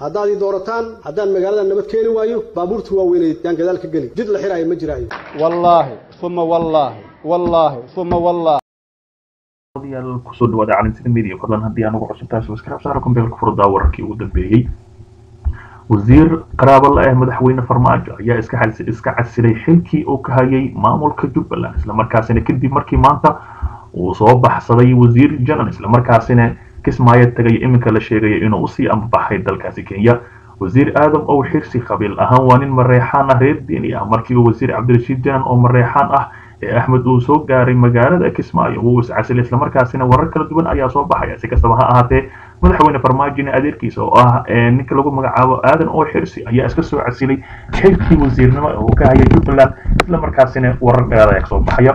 haddaad ii doorataan haddaan magaalada nabad keeni waayo baabuurta waaweyneed yaan gadaal ka geli jid la xiraayo ma jiraayo wallaahi uma wallaahi wallaahi uma wallaahi yaal kusoo dhawaada caalamsida media fadlan haddii aan ugu cusubtahay subscribe saara kumbeelka furdaa wararkii ugu dambeeyey wasiir qaraabo la ah madaxweyne farmaajo ayaa iska xal- iska casilay xilkii uu ka hayay maamulka jubbaland islamarkaasina kadib markii maanta uu soo baxsaday wasiir janan islamarkaasina kismaayo tagay iminka la sheegayo inuu usii ambabaxay dalkaasi kenya wasiir aadam ow xirsi qabiil ahaan waa nin mareexaan ah reer diini ah markii uu wasiir cabdirashiid janan oo mareexaan ah ee axmed uu soo gaaray magaalada kismaayo wuu iscasilay islamarkaasina warar kala duwan ayaa soo baxaya si kastaba ha ahaatee madaxweyne farmaajina adeerkiisa oo ah ninka lagu magacaabo aadan oo xirsi ayaa iska soo casilay xilkii wasiirnimo ee uu ka hayay jubbaland islamarkaasina warar dheeraad ayaa kasoo baxaya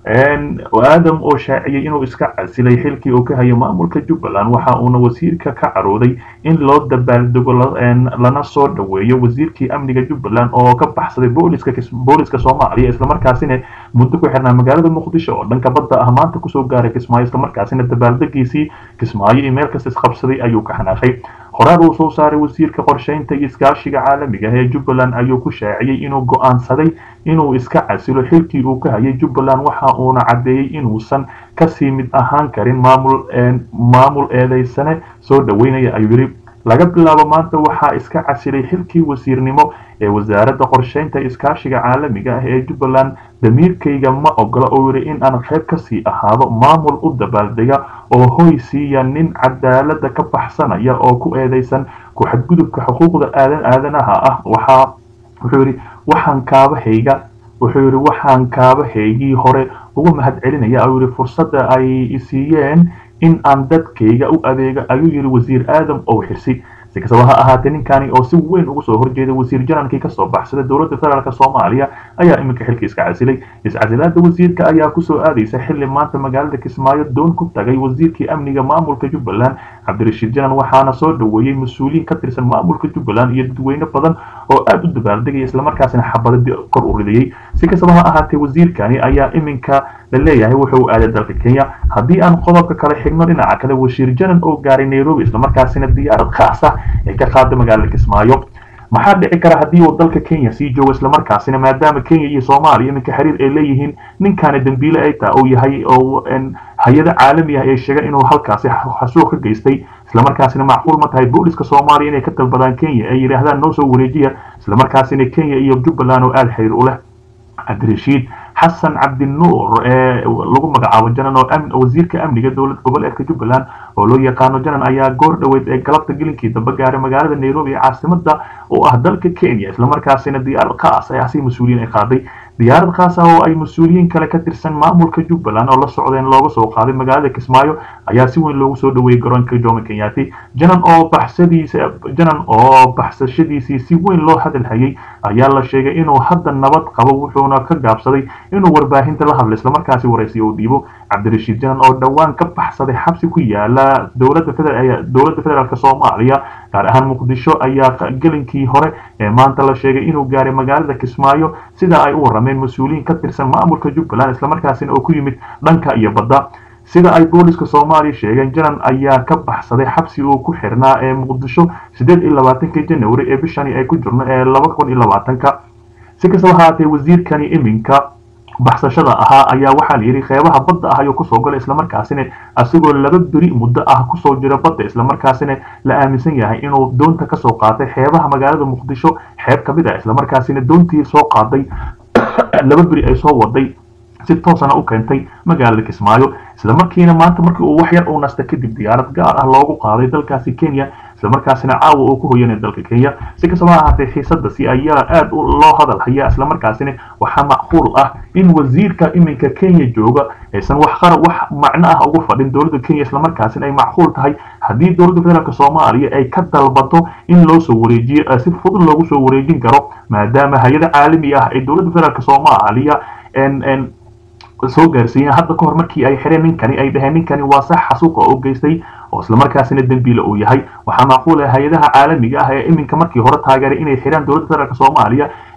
aadam oo shaaciyey inuu iska casilay xilkii uu ka hayo maamulka jubbaland waxa uuna wasiirka ka carooday in loo dabaaldego lana soo dhaweeyo wasiirkii amniga jubbaland oo ka baxsaday booliska booliska soomaaliya islamarkaasina muddo ku xirnaa magaalada muqdisho oo dhanka badda ah maanta kusoo gaaray kismaayo islamarkaasina dabaaldegiisii kismaayo iyo meel kasta isqabsaday ayuu ka xanaaqay qoraal uu soo saaray wasiirka qorsheynta iyo iskaashiga caalamiga ee jubbaland ayuu ku shaaciyey inuu go'aansaday inuu iska casilo xilkii uu ka hayay jubbaland waxa uuna caddeeyey inuusan kasii mid ahaan karin maamul maamul eedeysane soo dhaweynaya ayuu yidhi laga bilaabo maanta waxaa iska casilay xilkii wasiirnimo ee wasaaradda qorsheynta iskaashiga caalamiga ah ee jubbaland damiirkayga ma ogola oo yidhi in aan qayb kasii ahaado maamul u dabaaldega oo hoy siiya nin cadaalada ka baxsanaya oo ku eedeysan ku-xadgudubka xuquuqda aadan aadanaha ah waxaa wuxuu yidhi waxaan kaabahayga wuxuu yidhi waxaan kaabahaygii hore ugu mahad celinaya ayuu yidhi fursadda ay isiiyeen in aan dadkayga u adeego ayuu yidhi wasiir aadam ow xirsi si kastaba ha ahaatee ninkani oo si weyn uga soo horjeeday wasiir janankii kasoo baxsaday dowladda federaalk soomaaliya ayaa iminka xilka iska casilay iscasilaada wasiirka ayaa kusoo aadaysa xili maanta magaalada kismaayo doon ku tagay wasiirkii amniga maamulka jubbaland cabdirashiid janan waxaana soo dhaweeyey mas-uuliyiin ka tirsan maamulka jubbaland iyo dadweyne badan oo aada u dabaaldegaya islamarkaasina xabada kor u ridayey si kastaba ha ahaatee wasiirkani ayaa iminka la leeyahay wuxuu aaday dalka kenya haddii aan qodobka kale xigno dhinaca kale wasiir janan oo gaaray nairobi islamarkaasina diyaarad khaasa ee ka qaada magaalada kismaayo maxaa dhici kara haddii uu dalka kenya sii joogo islamarkaasina maadaama kenya iyo soomaaliya iminka xiriir ay leeyihiin ninkaani dambiile ay taha uu yahay oo hay-ada caalami ah ee sheega inuu halkaasi xasuuq ka geystay islamarkaasina macquul ma tahay booliska soomaaliya inay ka dalbadaan kenya ay yidhaahdaan noo soo wareejiya islamarkaasina kenya iyo jubbaland oo aada xiriir u leh cabdirashiid xasan cabdinuur ee lagu magacaabo janan oo wasiirka amniga dowlad goboleedka jubbaland oo loo yaqaano janan ayaa goor dhoweyd ee galabta gelinkii dambe gaaray magaalada nairobi ee caasimada oo ah dalka kenya islamarkaasina diyaarad khaas ah si mas-uuliyiin ay qaaday diyaarad khaas ah oo ay mas-uuliyiin kale ka tirsan maamulka jubbaland oo la socdeen looga soo qaaday magaalada kismaayo ayaa si weyn loogu soo dhaweeyey garoonka jomo kenyaati janan oo baxsadiisa janan oo baxsashadiisii si weyn loo hadal hayay ayaa la sheegay inuu hadda nabad qabo wuxuuna ka gaabsaday inuu warbaahinta la hadlo islamarkaasi waraysiyo uu dhiibo cabdirashiid janan oo dhowaan ka baxsaday xabsi ku yaala dowladda dowladda federaalk soomaaliya gaar ahaan muqdisho ayaa gelinkii hore ee maanta la sheegay inuu gaaray magaalada kismaayo sida ay u warameen mas-uuliyiin ka tirsan maamulka jubbaland islamarkaasina oo ku yimid dhanka iyo badda sida ay booliska soomaaliya sheegeen janan ayaa ka baxsaday xabsi uu ku xirnaa ee muqdisho sideed iyo labaatanka janawari ee bishani ay ku jirno ee laba kun iyo labaatanka si kastaba haatee wasiirkani iminka baxsashada ahaa ayaa waxaa la yidhi qeybaha badda ah ayuu kusoo galay islamarkaasina asigoo laba beri muddo ah kusoo jira badda islamarkaasina la aaminsan yahay inuu doonta kasoo qaatay xeebaha magaalada muqdisho xeeb ka mid ah islamarkaasina doontii soo qaaday laba beri ay soo waday si toosana u keentay magaalada kismaayo islamarkiina maanta markii uu wax yar uu nasta kadib diyaarad gaar ah loogu qaaday dalkaasi kenya islamarkaasina caawa uu ku hoyanay dalka kenya si kastaba ha ahaatee xiisadasi ayaa aada loo hadal hayaa islamarkaasina waxaa macquul ah in wasiirka iminka kenya jooga aysan wax qara wax macno ah ugu fadhin dowladda kenya islamarkaasina ay macquul tahay haddii dowladda federaalk soomaaliya ay ka dalbato in loo soo wareejiyo si fudud loogu soo wareejin karo maadaama hay-ada caalami ah ay dowladda federaalk soomaaliya soo gaarsiiyeen hadda ka hor markii ay xireen ninkani ay dhaheen ninkani waa sax xasuuqa oo geystay oo islamarkaasina dembiile uu yahay waxaa macquul ah hay-adaha caalamiga ah ee iminka markii hore taageeray inay xiraan dowladda federaalk soomaaliya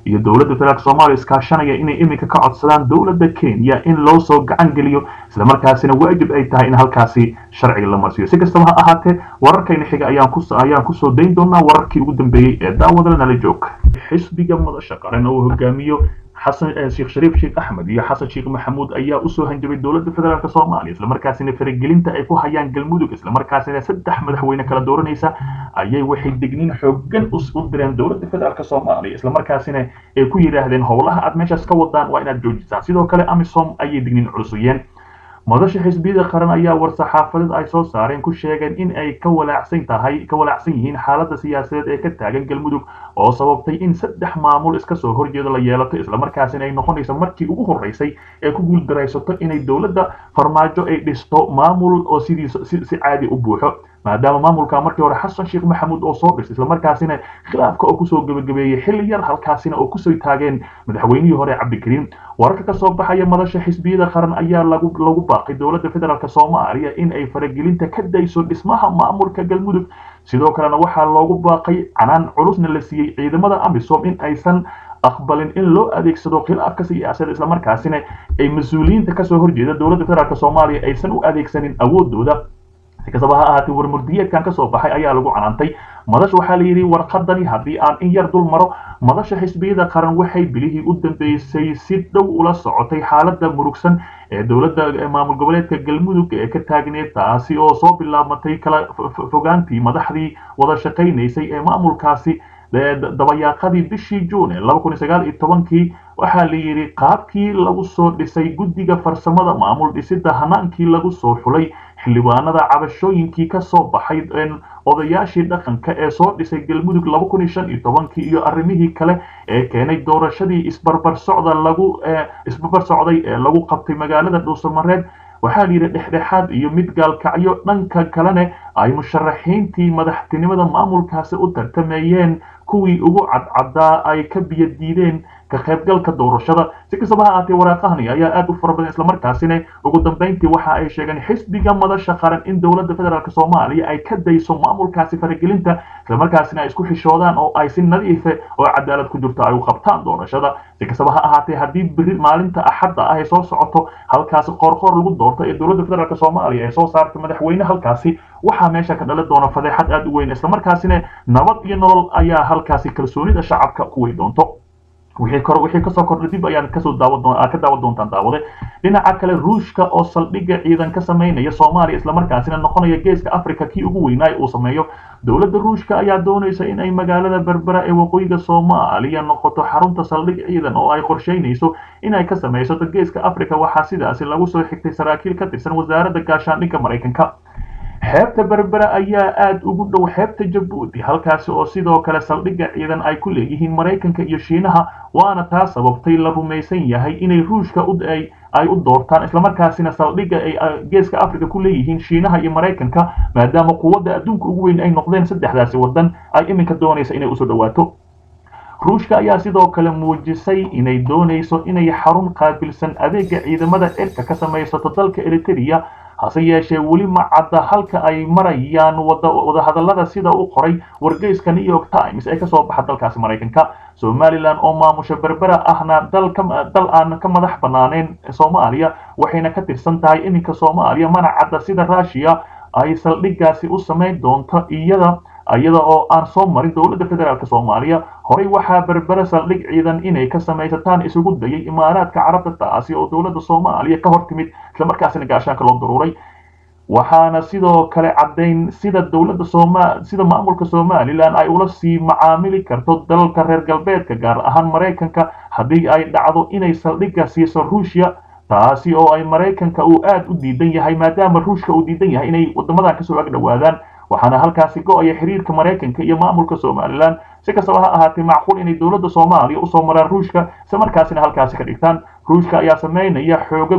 iyo dowladda federaalk soomaaliya iskaashanaya inay iminka ka codsadaan dowladda kenya in loo soo gacan geliyo islamarkaasina waajib ay tahay in halkaasi sharciga la marsiiyo si kastaba ha ahaatee wararkayna xiga ayaan ku ayaan kusoo dayn doonaa wararkii ugu dambeeyey ee daawadala nala joog xisbiga madasha qaran oo hogaamiyo xasan sheekh shariif sheekh axmed iyo xasan sheekh maxamuud ayaa usoo hanjabay dowladda federaalk soomaaliya islamarkaasina faragelinta ay ku hayaan galmudug islamarkaasina saddex madaxweyne kala dooranaysa ayay waxay digniin xoogan u direen dowladda federaalk soomaaliya islamarkaasina ay ku yidhaahdeen howlaha aad meeshaas ka wadaan waa inaad joojisaan sidoo kale amisom ayay digniin culusuyeen madasha xisbiyada qaran ayaa war-saxaafadeed ay soo saareen ku sheegeen in ay ka walaacsan tahay ka walaacsan yihiin xaaladda siyaasadeed ee ka taagan galmudug oo sababtay in saddex maamul iska soo horjeeda la yeelato islamarkaasina ay noqonayso markii ugu horreysay ee ku guuldaraysato inay dowladda farmaajo ay dhisto maamul oo sidii si caadi u buuxo maadaama maamulka markii hore xasan sheekh maxamuud oo soo dhistay islamarkaasina khilaafka oo kusoo gebagabeeyey xilli yar halkaasina oo kusoo taageen madaxweynihii hore cabdikariim wararka ka soo baxaya madasha xisbiyada qaran ayaa lagu lagu baaqay dowladda federaalk soomaaliya in ay faragelinta ka dayso dhismaha maamulka galmudug sidoo kalena waxaa loogu baaqay canaan culusna la siiyey ciidamada amisom in aysan aqbalin in loo adeegsado khilaafka siyaasadda islamarkaasina ay mas-uuliyiinta kasoo horjeeda dowladda federaalk soomaaliya aysan u adeegsanin awoodooda si kastaba ha ahaatee warmurdiyeedkan kasoo baxay ayaa lagu canaantay madasha waxaa la yidhi warqadani haddii aan in yar dul maro madasha xisbiyada qaran waxay bilihii u dambeysay si dhow ula socotay xaaladda murugsan ee dowladda maamul goboleedka galmudug ee ka taagneed taasi oo soo bilaabatay kala fogaantii madaxdii wada shaqaynaysay ee maamulkaasi dabayaaqadii bishii juune laba kun iyo sagaal iyo tobankii waxaa la yidhi qaabkii lagu soo dhisay guddiga farsamada maamul dhisidda hanaankii lagu soo xulay xildhibaanada cabashooyinkii ka soo baxay odayaashii dhaqanka ee soo dhisay galmudug laba kun iyo shan iyo tobankii iyo arrimihii kale ee keenay doorashadii isbarbar socda lagu isbarbar socday ee lagu qabtay magaalada dhuusamareed waxaa la yidhi dhexdhexaad iyo mid gaalkacyo dhanka kalena ay musharaxiintii madaxtinimada maamulkaasi u tartamayeen kuwii ugu cadcaddaa ay ka biyo diideen ka qaybgalka doorashada si kastaba ha ahaatee waraaqahani ayaa aad u fara badan islamarkaasina ugu dambeyntii waxa ay sheegeen xisbiga madasha qaran in dowladda federaalk soomaaliya ay ka dayso maamulkaasi faragelinta islamarkaasina ay isku xishoodaan oo ay si nadiife oo cadaalad ku jirto ay u qabtaan doorashada si kastaba ha ahaatee haddii beri maalinta axadda ah ay soo socoto halkaasi qoorqoor lagu doorto ee dowladda federaalk soomaaliya ay soo saartay madaxweyne halkaasi waxaa meesha ka dhali doona fadeexad aad u weyn islamarkaasina nabad iyo nolol ayaa halkaasi kalsoonida shacabka ku wey doonto wixii kor wixii kasoo kordhay dib ayaan kasoo daawan doon ka daawan doontaan daawade dhinaca kale ruushka oo saldhigga ciidan ka sameynaya soomaaliya islamarkaasina noqonaya geeska africa kii ugu weynaa uu sameeyo dowladda ruushka ayaa doonaysa in ay magaalada berbera ee waqooyiga soomaaliya noqoto xarunta saldhig ciidan oo ay qorsheynayso inay ka samaysato geeska africa waxaa sidaasi lagu soo xigtay saraakiil ka tirsan wasaaradda gaashaandhigga maraykanka xeebta berbera ayaa aada ugu dhow xeebta jabuuti halkaasi oo sidoo kale saldhigga ciidan ay ku leeyihiin maraykanka iyo shiinaha waana taa sababtay la rumaysan yahay inay ruushka ay u doortaan islamarkaasina saldhigga ay geeska africa ku leeyihiin shiinaha iyo maraykanka maadaama quwadda adduunka ugu weyn ay noqdeen saddexdaasi waddan ay iminka doonaysa inay usoo dhawaato ruushka ayaa sidoo kale muujisay inay doonayso inay xarun qaabilsan adeega ciidamada cirka ka samaysato dalka eritrea hase yeeshee weli ma cadda halka ay marayaan wadahadallada sida u qoray wargeyska new york times ee kasoo baxa dalkaasi maraykanka somalilan oo maamusha berbera ahna dal aan ka madax banaanayn soomaaliya waxayna ka tirsan tahay iminka soomaaliya mana cadda sida rushiya ay saldhiggaasi u samayn doonto iyada iyada oo aan soo marin dowladda federaalk soomaaliya horey waxaa berbera saldhig ciidan inay ka samaysataan isugu dayay imaaraadka carabta taasi oo dowladda soomaaliya ka hor timid islamarkaasina gaashaanka loo daruuray waxaana sidoo kale caddayn sida dowladda sooma sida maamulka somalilan ay ula sii macaamili karto dalalka reer galbeedka gaar ahaan maraykanka haddii ay dhacdo inay saldhigga siiso ruushya taasi oo ay maraykanka uu aad u diidan yahay maadaama ruushka uu diidan yahay inay wadamadan kasoo ag dhowaadaan waxaana halkaasi go-aya xiriirka maraykanka iyo maamulka somalilan si kastaba ha ahaatee macquul inay dowladda soomaaliya usoo maraan ruushka isla markaasina halkaasi ka dhigtaan ruushka ayaa sameynaya xooga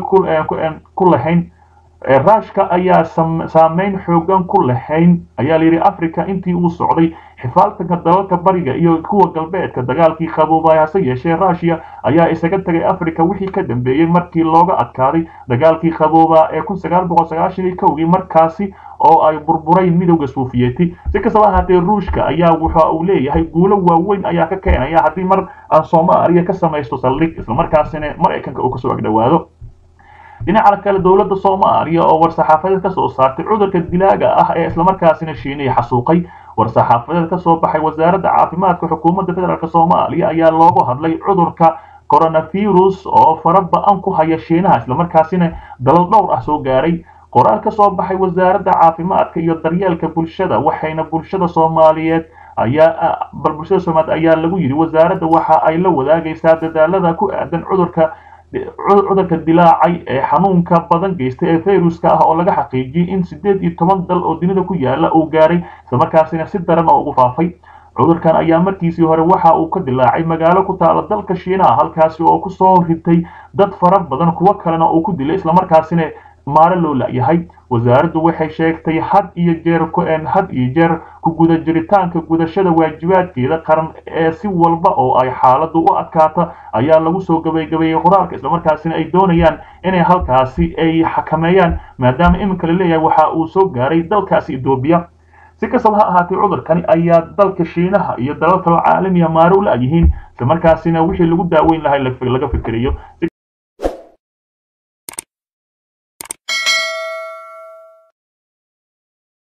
ku lahayn ruushka ayaa saameyn xoogan ku lahayn ayaa layidhi africa intii uu socday xifaaltanka dalalka bariga iyo kuwa galbeedka dagaalkii qaboobay hase yeeshee ruushia ayaa isaga tagay africa wixii ka dambeeyey markii looga adkaaday dagaalkii qaboobaa ee kun sagaal boqol sagaashan iyo kowgii markaasi oo ay burburayn midowda suufiyeeti si kastaba ahaatee ruushka ayaa waxa uu leeyahay guulo waaweyn ayaa ka keenaya haddii mar aan soomaaliya ka samaysto saldhig islamarkaasina maraykanka uu kasoo agdhowaado dhinaca kale dowladda soomaaliya oo war-saxaafadeed ka soo saartay cudurka dilaaga ah ee islamarkaasina shiinaya xasuuqay war-saxaafadeed ka soo baxay wasaaradda caafimaadka xukuumadda federaalk soomaaliya ayaa loogu hadlay cudurka coronavirus oo fara ba-an ku haya shiinaha islamarkaasina dalal dhowr ah soo gaaray qoraal ka soo baxay wasaaradda caafimaadka iyo daryeelka bulshada waxayna bulshada soomaaliyeed ayaa bal bulshada soomaaliyeed ayaa lagu yidhi wasaaradda waxa ay la wadaagaysaa dadaalada ku aadan cudurka cudurka dilaacay ee xanuunka badan geystay ee fayruska ah oo laga xaqiijiyey in sideed iyo toban dal oo dunida ku yaala uu gaaray islamarkaasina si daran oo ugu faafay cudurkan ayaa markiisii hore waxa uu ka dilaacay magaalo ku taala dalka shiinaha halkaasi oo kusoo ritay dad fara badan kuwo kalena uu ku dilay islamarkaasina maaro loo la-yahay wasaaraddu waxay sheegtay had iyo jeer had iyo jeer ku guda jiritaanka gudashada waajibaadkeeda qaran ee si walba oo ay xaaladdu u adkaata ayaa lagu soo gabaygabeeyey qoraalka islamarkaasina ay doonayaan inay halkaasi ay xakameeyaan maadaama iminka la leeyahay waxa uu soo gaaray dalkaasi etoobiya si kastaba ha ahaatee cudurkani ayaa dalka shiinaha iyo dalal kaloo caalamiya maaro u la-yihiin islamarkaasina wixii lagu daaweyn lahay laga fikirayo